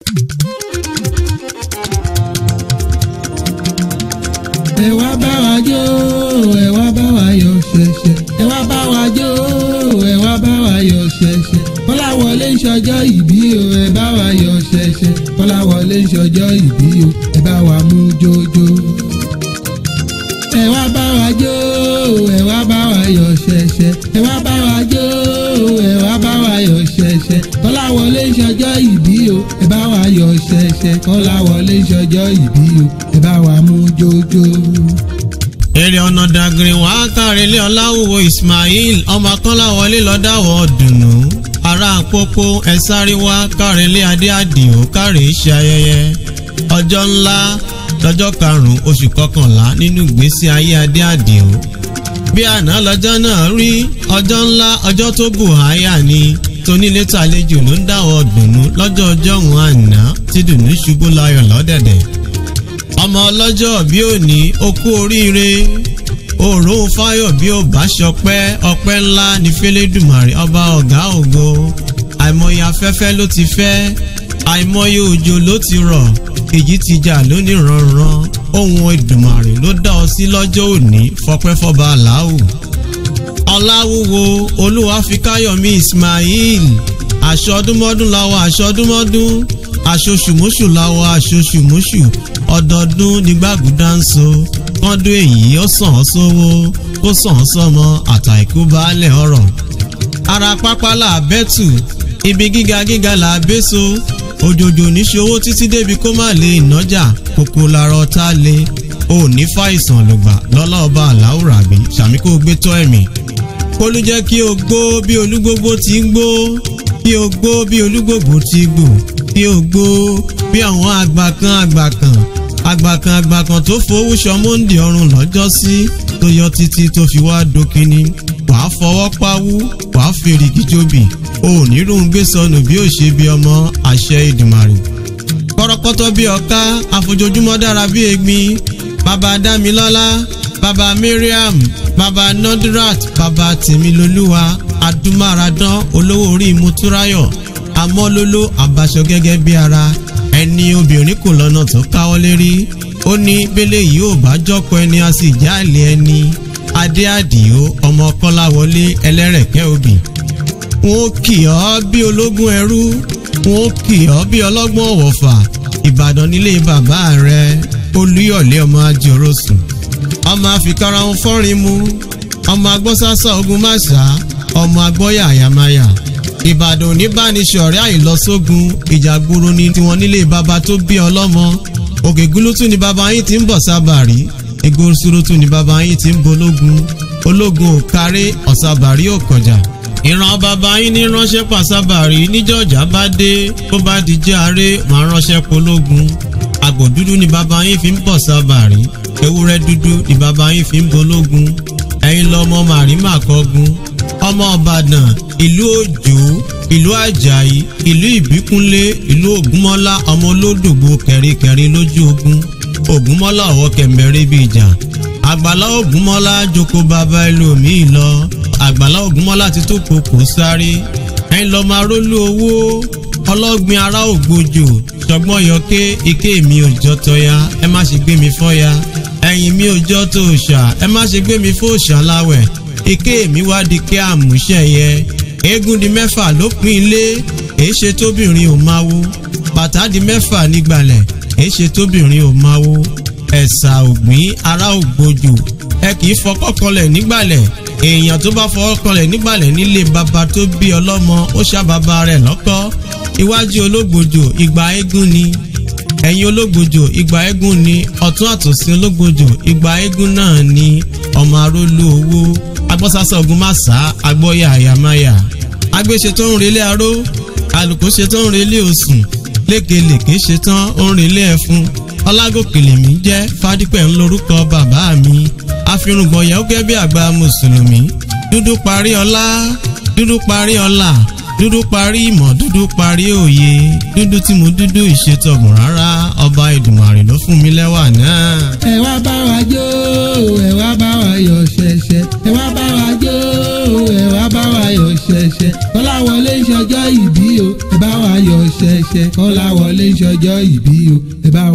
ẹ wá bá wa jó ẹ wá bá wa yọ̀ ṣẹ̀ṣẹ̀ ẹ wá bá wa jó ẹ wá bá wa yọ̀ ṣẹ̀ṣẹ̀ kọ́láwọlé ń ṣọjọ́ ìbí o ẹ bá wa yọ̀ ṣẹ̀ṣẹ̀ kọ́láwọlé ń ṣọjọ́ ìbí o ẹ bá wa mú jójó. ẹ wá bá wa jó ẹ wá bá wa yọ̀ ṣẹ̀ṣẹ̀ ẹ wá bá wa jó ẹ wá bá wa yọ̀ ṣẹ̀ṣẹ̀ kọ́láwọlé ń ṣọjọ́ ìbí o ẹ bá wa yọ̀ ṣẹ̀ṣẹ̀ kọ́láwọlé ń ṣọjọ́ ìbí o ẹ bá wa mú jójó. èrè ọ̀nà dàgìrì wá kárẹ̀lé ọláwùwò ismail ọmọ kọ́láwọlé lọ́dàwọ̀ dùnú ará àpòpọ̀ ẹ sáré wá kárẹ̀lé adé àdìo kárẹ̀ ṣe ayẹyẹ ọjọ́ ńlá lọ́jọ́ karùn-ún oṣù kọkànlá nínú ìgbésí ayé adé àdìo bí àná lọ́jọ́ náà rí ọjọ́ ńlá ọjọ́ tó bù háyà ni tónílé tàlejò ló ń dáwọ́ dùnú lọ́jọ́ ọjọ́ òun àná tí dùnú ṣubú láyọ̀ lọ́dẹ̀dẹ̀ ọmọ ọlọ́jọ́ bí òní ó kú oríire òòrùn fáyọ̀ bí ó bá ṣọpẹ́ ọpẹ́ ńlá ní fẹ́lẹ́dùmarè ọba ọ̀gá ògo àìmọye afẹ́fẹ́ ló ti fẹ́ àìmọye òjò ló ti rọ̀ èyí ti jà lónìí rànran ohun ìdùmarè ló dá ọ sí lọ́jọ́ òní fọpẹ́ fọba aláwù ọláwúwo olúwàfíkáyọ̀mí ismail aṣọdúnmọ́dún làwọn aṣọdúnmọ́dún aṣoṣùmọ́ṣù làwọn aṣoṣùmọ́ṣù ọdọọdún nígbàgùdá ń so kọ́dún èyí ó sàn án sówó kó sàn án sọmọ àtàìkú baálẹ̀ ọ̀rọ̀ ara pápá là bẹ́tù ibi gíga gíga là bẹ́so òjòjò níṣòwò títí débi kó má lè nájà kókó lára ọ̀tá lé o ní fàìsàn lògbà lọ́lá ọba aláwùrà bí sàmí kó gbé tọ́ ẹ̀mí kólú jẹ́ kí o gbó bí olúgbógbó ti ń gbó kí o gbó bí olúgbògbò ti gbò kí o gbó bí àwọn àgbà kan àgbà kan àgbà kan àgbà kan tó fowó sọmọ́ǹdì ọrùn lọ́jọ́ sí tó yọ títí tó fi wá dókínní wàá fọwọ́ pawú wàá fèrè kíjòbì o ò ní rún gbé sọnù bí ó ṣe bí ọmọ àṣẹ ìdùmarè kọ́rọ́kọ́tọ́ bí ọ̀ká àfojoojúmọ́ dára bí egbin bàbá dámilọ́lá bàbá mariam bàbá nodrat bàbá tèmilolúwa adúmáradán olówó orí mutúráyọ̀ amọ́lóló àbáṣọ gẹ́gẹ́ bí ara ẹni obìnrin kò lọ́nà tó káwọ́ lérí ó ní bẹ́lẹ̀ yìí ò bá jọ́kọ ẹni a sì jáàlì ẹni adé àdìo ọmọ kọ́láwọlé ẹlẹ́rẹ̀kẹ́ òbí wọn ó kì ọ́ bí ológun ẹrú wọn ó kì ọ́ bí ọlọ́gbọ́n ọ̀wọ̀fà ìbàdàn nílé bàbá rẹ olúyọ̀lé ọmọ ajorosun ọmọ àfikàrà ń fọ́rin mu ọmọ agbọ́sásá ogun máṣá ọmọ agbọ́yà àyàmáyà ìbàdàn oníbánisọ̀rẹ́ àìlọ́sógun ìjàgboro ni tiwọn nílé bàbá tó bí ọlọ́mọ òkè gúlútù ni bàbá yín ti ń bọ̀ sábàrí egbòsurutu ni bàbá yín ti ń bológun ológun ò kárí ọ̀sábàrí ò kọjá ìran bàbá yín ní ránṣẹ́ pàṣábàrí níjọ́jà bá dé bó bá di jẹ́ aré máa ránṣẹ́ pológun àgbò dúdú ni bàbá yín fi ń bọ̀ sábàrí ewúrẹ́ dúdú ni bàbá yín fi ń bológun ẹ̀yin lọ́mọ màrímà kọ́gun ọmọ ọ̀bàdàn ìlú òjò ìlú àjàyí ìlú ìbíkúnlé ìlú ògúnmọ́lá ọmọ olódògbò kẹ̀ríkẹ̀rí lójú ogun ògúnmọ́lá ọ̀wọ́ kẹ̀mẹ́rẹ́ bíi ìjà àgbàlá ògúnmọ́lá jókòó bàbá ẹlòmíì lọ àgbàlá ògúnmọ́lá ti tó kókó sáré ẹ̀yin lọ́ọ́ máa rólú owó ọlọ́gbìn ará ògbójò ṣọgbọ́n yọké ike mi ò jọ tọ́ya ẹ má ṣe gbé mi fọ́ya ẹ̀yìn mi ò jọ tó òòṣà ẹ má ṣe gbé mi fóòṣà láwẹ̀ ike mi wá di kí àmúṣẹ̀yẹ eégún di mẹ́fà ló pín ilé èé ṣe tóbìnrin ò máa wo bàtà di mẹ́fà nígbàlẹ̀ èé ṣe tóbìnrin ò máa wo ẹ̀sà ògbín ará ògbójò ẹ kì í fọkọ́ kọlẹ̀ nígbàlẹ̀ èèyàn tó bá fọwọ́ kọlẹ̀ nígbàlẹ̀ nílé bàbá tó bí ọlọ́mọ ó ṣàbàbà rẹ̀ lọ́kọ́ iwájú ológbòjò ìgbà eégún ni ẹ̀yìn ológbòjò ìgbà eégún ni ọ̀tún àtòsí ológbòjò ìgbà eégún náà ni ọmọ arólú owó agbọ́sásá ogun má sá agbọ́yà àyàmáyà agbéṣe tó ń relé aró àlùkò ṣe tó ń relé osùn lékelèké ṣe tán ó ń relé ẹfun ọlágòkèlè mi jẹ́ fádípẹ̀ ń lorúkọ bàbá mi àfirùngbọ̀n yẹn ó gẹ́ bí àgbà mùsùlùmí dúdú parí ọlá dúdú parí ọlá dúdú parí ìmọ̀ dúdú parí òye dúdú tí mo dúdú ìṣètọ̀gùn rárá ọba ìdùmarè ló fún mi lẹ́wà náà. ẹ wá bá wa jó ẹ wá bá wa yọ̀ ṣẹ̀ṣẹ̀ ẹ wá bá wa jó ẹ wá bá wa yọ̀ ṣẹ̀ṣẹ̀ kọ́láwọlé ń ṣọjọ́ ìbí o ẹ bá wa yọ̀ ṣẹ̀ṣẹ̀ kọ́láwọlé ń ṣọjọ́ ìbí o ẹ bá